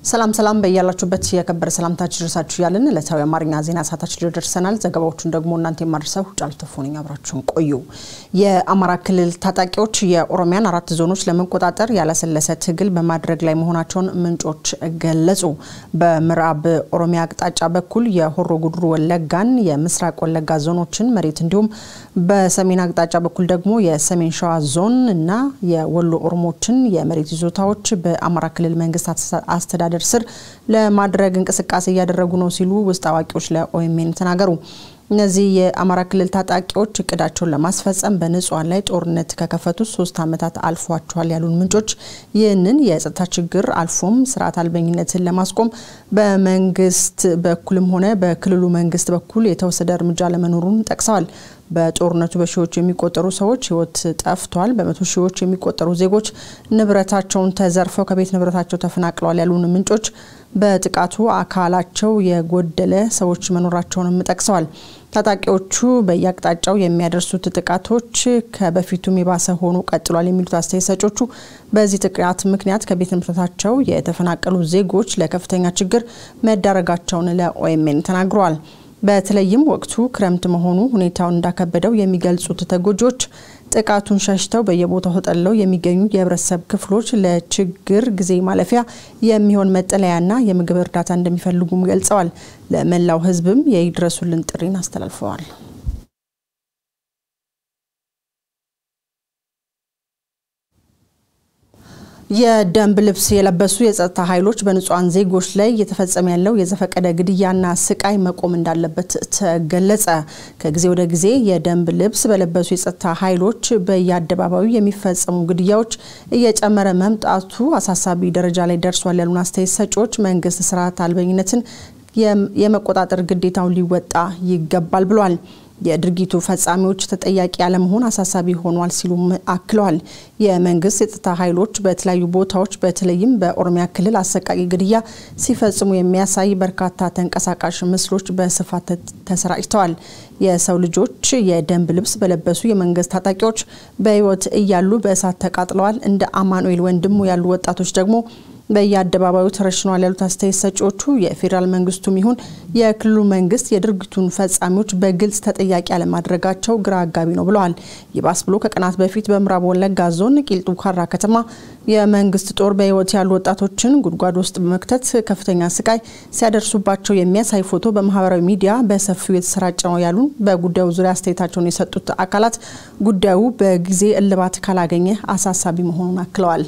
ሰላም ሰላም በያላችሁበት የከበረ ሰላምታችን ድረሳችሁ እያልን ዕለታዊ አማርኛ ዜና ሰዓታችን ደርሰናል። ዘገባዎቹን ደግሞ እናንተ የማድረሰው ጫሉ ተፎነኝ አብራችሁን ቆዩ። የአማራ ክልል ታጣቂዎች የኦሮሚያን አራት ዞኖች ለመቆጣጠር ያላሰለሰ ትግል በማድረግ ላይ መሆናቸውን ምንጮች ገለጹ። በምዕራብ ኦሮሚያ አቅጣጫ በኩል የሆሮ ጉድሩ ወለጋን፣ የምስራቅ ወለጋ ዞኖችን መሬት እንዲሁም በሰሜን አቅጣጫ በኩል ደግሞ የሰሜን ሸዋ ዞን እና የወሎ ኦሮሞችን የመሬት ይዞታዎች በአማራ ክልል መንግስት አስተዳደር ስር ለማድረግ እንቅስቃሴ እያደረጉ ነው ሲሉ ውስጥ አዋቂዎች ለኦኤምኤን ተናገሩ። እነዚህ የአማራ ክልል ታጣቂዎች እቅዳቸውን ለማስፈጸም በንጹሃን ላይ ጦርነት ከከፈቱ ሶስት ዓመታት አልፏቸዋል ያሉን ምንጮች ይህንን የጸጥታ ችግር አልፎም ስርዓት አልበኝነትን ለማስቆም በመንግስት በኩልም ሆነ በክልሉ መንግስት በኩል የተወሰደ እርምጃ ለመኖሩን ጠቅሰዋል። በጦርነቱ በሺዎች የሚቆጠሩ ሰዎች ህይወት ጠፍቷል። በመቶ ሺዎች የሚቆጠሩ ዜጎች ንብረታቸውን ተዘርፈው ከቤት ንብረታቸው ተፈናቅለዋል ያሉን ምንጮች በጥቃቱ አካላቸው የጎደለ ሰዎች መኖራቸውንም ጠቅሰዋል። ታጣቂዎቹ በየአቅጣጫው የሚያደርሱት ጥቃቶች ከበፊቱም የባሰ ሆኖ ቀጥሏል የሚሉት አስተያየት ሰጮቹ በዚህ ጥቃት ምክንያት ከቤት ንብረታቸው የተፈናቀሉ ዜጎች ለከፍተኛ ችግር መዳረጋቸውን ለኦኤምኤን ተናግረዋል። በተለይም ወቅቱ ክረምት መሆኑ ሁኔታውን እንዳከበደው የሚገልጹት ተጎጂዎች ጥቃቱን ሸሽተው በየቦታው ተጠልለው የሚገኙ የህብረተሰብ ክፍሎች ለችግር ጊዜ ማለፊያ የሚሆን መጠለያና የምግብ እርዳታ እንደሚፈልጉም ገልጸዋል። ለመላው ህዝብም የይድረሱልን ጥሪን አስተላልፈዋል። የደንብ ልብስ የለበሱ የጸጥታ ኃይሎች በንጹሐን ዜጎች ላይ እየተፈጸመ ያለው የዘፈቀደ ግድያና ስቃይ መቆም እንዳለበት ተገለጸ። ከጊዜ ወደ ጊዜ የደንብ ልብስ በለበሱ የጸጥታ ኃይሎች በየአደባባዩ የሚፈጸሙ ግድያዎች እየጨመረ መምጣቱ አሳሳቢ ደረጃ ላይ ደርሷል ያሉን አስተያየት ሰጪዎች መንግስት ስርዓት አልበኝነትን የመቆጣጠር ግዴታውን ሊወጣ ይገባል ብሏል። የድርጊቱ ፈጻሚዎች ተጠያቂ ያለመሆን አሳሳቢ ሆኗል ሲሉም አክለዋል። የመንግስት የጸጥታ ኃይሎች በተለያዩ ቦታዎች በተለይም በኦሮሚያ ክልል አሰቃቂ ግድያ ሲፈጽሙ የሚያሳይ በርካታ ተንቀሳቃሽ ምስሎች በስፋት ተሰራጭተዋል። የሰው ልጆች የደንብ ልብስ በለበሱ የመንግስት ታጣቂዎች በህይወት እያሉ በእሳት ተቃጥለዋል። እንደ አማኑኤል ወንድሙ ያሉ ወጣቶች ደግሞ በየአደባባዩ ተረሽነዋል ያሉት አስተያየት ሰጪዎቹ የፌዴራል መንግስቱም ይሁን የክልሉ መንግስት የድርጊቱን ፈጻሚዎች በግልጽ ተጠያቂ አለማድረጋቸው ግራ አጋቢ ነው ብለዋል። ይባስ ብሎ ከቀናት በፊት በምዕራብ ወለጋ ዞን ቂልጡ ካራ ከተማ የመንግስት ጦር በህይወት ያሉ ወጣቶችን ጉድጓድ ውስጥ በመክተት ከፍተኛ ስቃይ ሲያደርሱባቸው የሚያሳይ ፎቶ በማህበራዊ ሚዲያ በሰፊው የተሰራጨ ነው ያሉን በጉዳዩ ዙሪያ አስተያየታቸውን የሰጡት አካላት ጉዳዩ በጊዜ እልባት ካላገኘ አሳሳቢ መሆኑን አክለዋል።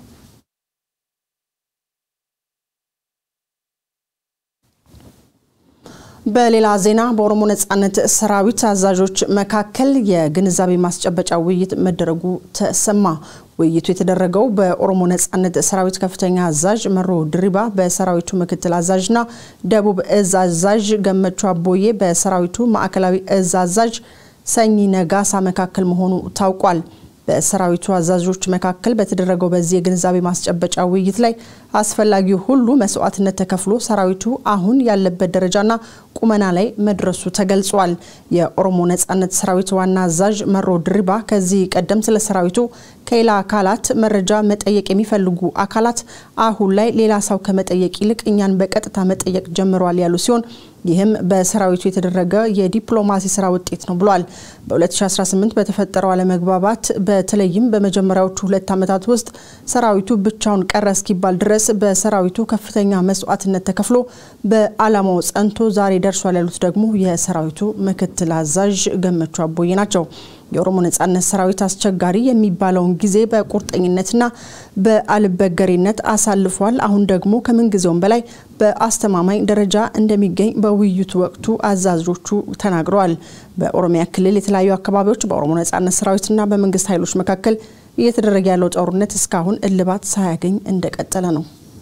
በሌላ ዜና በኦሮሞ ነጻነት ሰራዊት አዛዦች መካከል የግንዛቤ ማስጨበጫ ውይይት መደረጉ ተሰማ። ውይይቱ የተደረገው በኦሮሞ ነጻነት ሰራዊት ከፍተኛ አዛዥ መሮ ድሪባ በሰራዊቱ ምክትል አዛዥና ደቡብ እዝ አዛዥ ገመቹ አቦዬ በሰራዊቱ ማዕከላዊ እዝ አዛዥ ሰኚ ነጋሳ መካከል መሆኑ ታውቋል። በሰራዊቱ አዛዦች መካከል በተደረገው በዚህ የግንዛቤ ማስጨበጫ ውይይት ላይ አስፈላጊው ሁሉ መስዋዕትነት ተከፍሎ ሰራዊቱ አሁን ያለበት ደረጃና ቁመና ላይ መድረሱ ተገልጿል። የኦሮሞ ነጻነት ሰራዊት ዋና አዛዥ መሮ ድሪባ ከዚህ ቀደም ስለ ሰራዊቱ ከሌላ አካላት መረጃ መጠየቅ የሚፈልጉ አካላት አሁን ላይ ሌላ ሰው ከመጠየቅ ይልቅ እኛን በቀጥታ መጠየቅ ጀምረዋል ያሉ ሲሆን ይህም በሰራዊቱ የተደረገ የዲፕሎማሲ ስራ ውጤት ነው ብሏል። በ2018 በተፈጠረው አለመግባባት በተለይም በመጀመሪያዎቹ ሁለት ዓመታት ውስጥ ሰራዊቱ ብቻውን ቀረ እስኪባል ድረስ በሰራዊቱ ከፍተኛ መስዋዕትነት ተከፍሎ በዓላማው ጸንቶ ዛሬ ደርሷል ያሉት ደግሞ የሰራዊቱ ምክትል አዛዥ ገመቹ አቦዬ ናቸው። የኦሮሞ ነጻነት ሰራዊት አስቸጋሪ የሚባለውን ጊዜ በቁርጠኝነትና በአልበገሬነት አሳልፏል። አሁን ደግሞ ከምንጊዜውም በላይ በአስተማማኝ ደረጃ እንደሚገኝ በውይይቱ ወቅቱ አዛዦቹ ተናግረዋል። በኦሮሚያ ክልል የተለያዩ አካባቢዎች በኦሮሞ ነጻነት ሰራዊትና በመንግስት ኃይሎች መካከል እየተደረገ ያለው ጦርነት እስካሁን እልባት ሳያገኝ እንደቀጠለ ነው።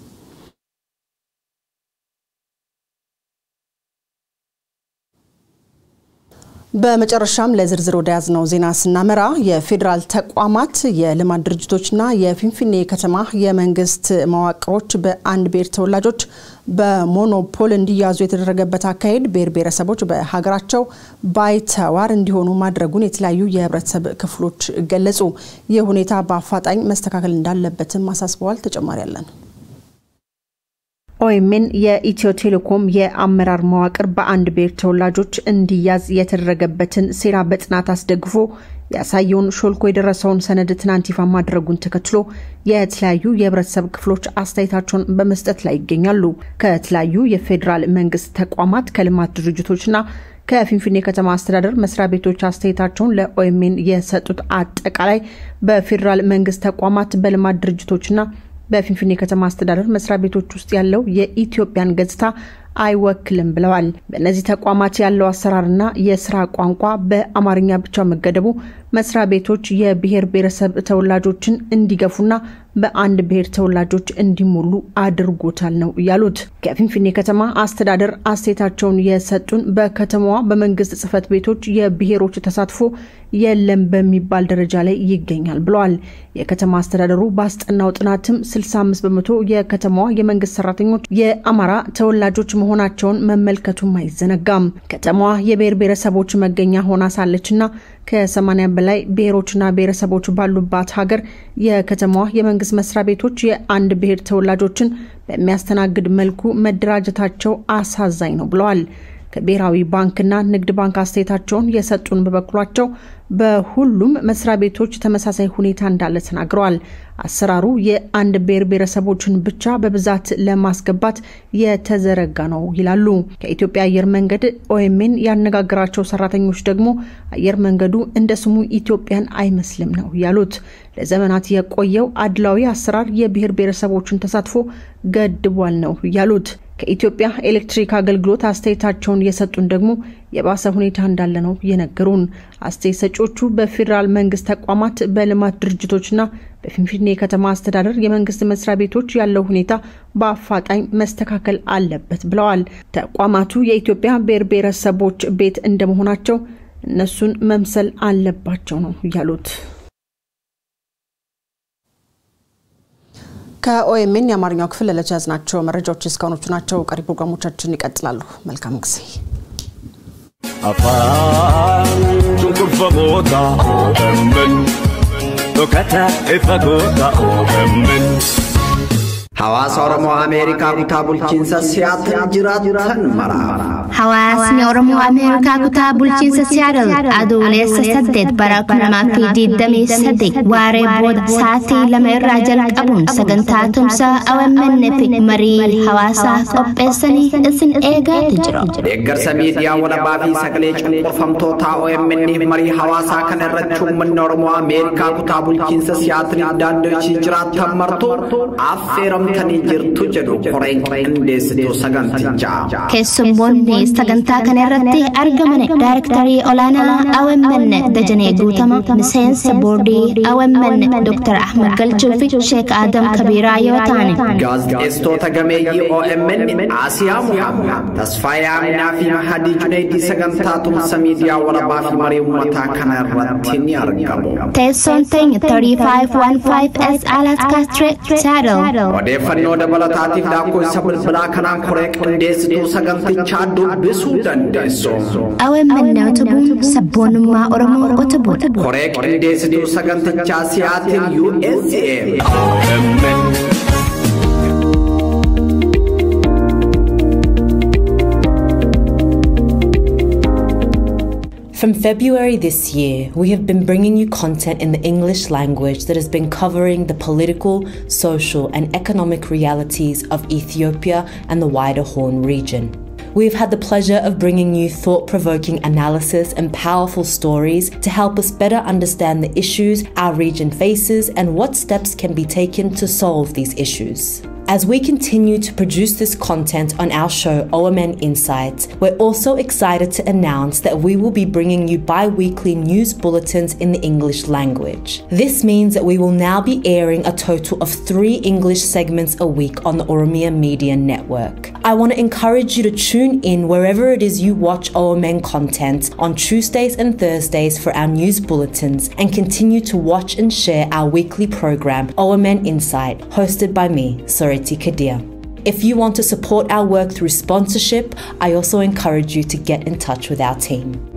በመጨረሻም ለዝርዝር ወደ ያዝነው ዜና ስናመራ የፌዴራል ተቋማት የልማት ድርጅቶችና የፊንፊኔ ከተማ የመንግስት መዋቅሮች በአንድ ብሔር ተወላጆች በሞኖፖል እንዲያዙ የተደረገበት አካሄድ ብሔር ብሔረሰቦች በሀገራቸው ባይተዋር እንዲሆኑ ማድረጉን የተለያዩ የህብረተሰብ ክፍሎች ገለጹ። ይህ ሁኔታ በአፋጣኝ መስተካከል እንዳለበትም አሳስበዋል። ተጨማሪ ያለን ኦኤምኤን የኢትዮ ቴሌኮም የአመራር መዋቅር በአንድ ብሔር ተወላጆች እንዲያዝ የተደረገበትን ሴራ በጥናት አስደግፎ ያሳየውን ሾልኮ የደረሰውን ሰነድ ትናንት ይፋ ማድረጉን ተከትሎ የተለያዩ የህብረተሰብ ክፍሎች አስተያየታቸውን በመስጠት ላይ ይገኛሉ። ከተለያዩ የፌዴራል መንግስት ተቋማት፣ ከልማት ድርጅቶችና ከፊንፊኔ ከተማ አስተዳደር መስሪያ ቤቶች አስተያየታቸውን ለኦኤምኤን የሰጡት አጠቃላይ በፌዴራል መንግስት ተቋማት፣ በልማት ድርጅቶችና በፊንፊኔ ከተማ አስተዳደር መስሪያ ቤቶች ውስጥ ያለው የኢትዮጵያን ገጽታ አይወክልም ብለዋል። በእነዚህ ተቋማት ያለው አሰራርና የስራ ቋንቋ በአማርኛ ብቻ መገደቡ መስሪያ ቤቶች የብሔር ብሔረሰብ ተወላጆችን እንዲገፉና በአንድ ብሔር ተወላጆች እንዲሞሉ አድርጎታል ነው ያሉት። ከፊንፊኔ ከተማ አስተዳደር አስተያየታቸውን የሰጡን በከተማዋ በመንግስት ጽህፈት ቤቶች የብሔሮች ተሳትፎ የለም በሚባል ደረጃ ላይ ይገኛል ብለዋል። የከተማ አስተዳደሩ ባስጠናው ጥናትም 65 በመቶ የከተማዋ የመንግስት ሰራተኞች የአማራ ተወላጆች መሆናቸውን መመልከቱም አይዘነጋም። ከተማዋ የብሔር ብሔረሰቦች መገኛ ሆና ሳለችና ከ80 በላይ ብሔሮችና ብሔረሰቦች ባሉባት ሀገር የከተማዋ የመንግስት መስሪያ ቤቶች የአንድ ብሔር ተወላጆችን በሚያስተናግድ መልኩ መደራጀታቸው አሳዛኝ ነው ብለዋል። ከብሔራዊ ባንክና ንግድ ባንክ አስተያየታቸውን የሰጡን በበኩላቸው በሁሉም መስሪያ ቤቶች ተመሳሳይ ሁኔታ እንዳለ ተናግረዋል። አሰራሩ የአንድ ብሔር ብሔረሰቦችን ብቻ በብዛት ለማስገባት የተዘረጋ ነው ይላሉ። ከኢትዮጵያ አየር መንገድ ኦኤምኤን ያነጋገራቸው ሰራተኞች ደግሞ አየር መንገዱ እንደ ስሙ ኢትዮጵያን አይመስልም ነው ያሉት። ለዘመናት የቆየው አድላዊ አሰራር የብሔር ብሔረሰቦችን ተሳትፎ ገድቧል ነው ያሉት። ከኢትዮጵያ ኤሌክትሪክ አገልግሎት አስተያየታቸውን የሰጡን ደግሞ የባሰ ሁኔታ እንዳለ ነው የነገሩን። አስተያየት ሰጪዎቹ በፌዴራል መንግስት ተቋማት፣ በልማት ድርጅቶችና በፊንፊኔ ከተማ አስተዳደር የመንግስት መስሪያ ቤቶች ያለው ሁኔታ በአፋጣኝ መስተካከል አለበት ብለዋል። ተቋማቱ የኢትዮጵያ ብሔር ብሔረሰቦች ቤት እንደመሆናቸው እነሱን መምሰል አለባቸው ነው ያሉት። ከኦኤምኤን የአማርኛው ክፍል ለዕለት ያዝናቸው መረጃዎች እስካሁኖቹ ናቸው። ቀሪ ፕሮግራሞቻችን ይቀጥላሉ። መልካም ጊዜ። afaan cunqurfamoota OMN dhokata ifa goota OMN. Hawaasa Oromoo Ameerikaa kutaa bulchiinsa Siyaatil jiraatan mara. Hawaasni Oromoo Ameerikaa kutaa bulchiinsa Siyaatil adoolessa saddeet bara kuma lamaa fi digdamii saddeet waaree booda sa'aatii lama irraa jalqabuun sagantaa tumsaa OMN fi marii hawaasaa qopheessanii isin eegaatu jiru. Deeggarsa miidiyaa walabaa fi sagalee cunqurfamtoota OMN marii hawaasaa kana irratti uummanni Oromoo Ameerikaa kutaa bulchiinsa Siyaatil daandii jiraatan martuu affeeramtanii jirtu jedhu koreen qindeessituu sagantichaa. Keessummoonni sagantaa kana irratti argaman Daayirektarii olaanaa OMN Dajanee Guutama, miseensa boordii OMN Dr. Ahmad Galchuu fi Sheek Adam Kabiiraa yoo ta'an. Gaazexeessitoota gameeyyii OMN Asiyaa Muhammad, Tasfaayee Aminaa fi Mahadii Junaydii sagantaa tumsa miidiyaa walabaa fi marii uummataa kana irratti ni argamu. Teessoon teenya 3515S Alaska Street, Seattle. Odeeffannoo dabalataatiif lakkoofsa bilbilaa kanaan koree qindeessituu sagantichaa dubbisuu dandeessu. OMN utubuun sabboonummaa Oromoo utubuudha. Koree qindeessituu sagantichaa Siyaatil USA. OMN. From February this year, we have been bringing you content in the English language that has been covering the political, social, and economic realities of Ethiopia and the wider Horn region. We have had the pleasure of bringing you thought provoking analysis and powerful stories to help us better understand the issues our region faces and what steps can be taken to solve these issues. As we continue to produce this content on our show OMN Insights, we're also excited to announce that we will be bringing you bi weekly news bulletins in the English language. This means that we will now be airing a total of three English segments a week on the Oromia Media Network. I want to encourage you to tune in wherever it is you watch OMN content on Tuesdays and Thursdays for our news bulletins and continue to watch and share our weekly program OMN Insight, hosted by me, Sorry. Kadir. If you want to support our work through sponsorship, I also encourage you to get in touch with our team.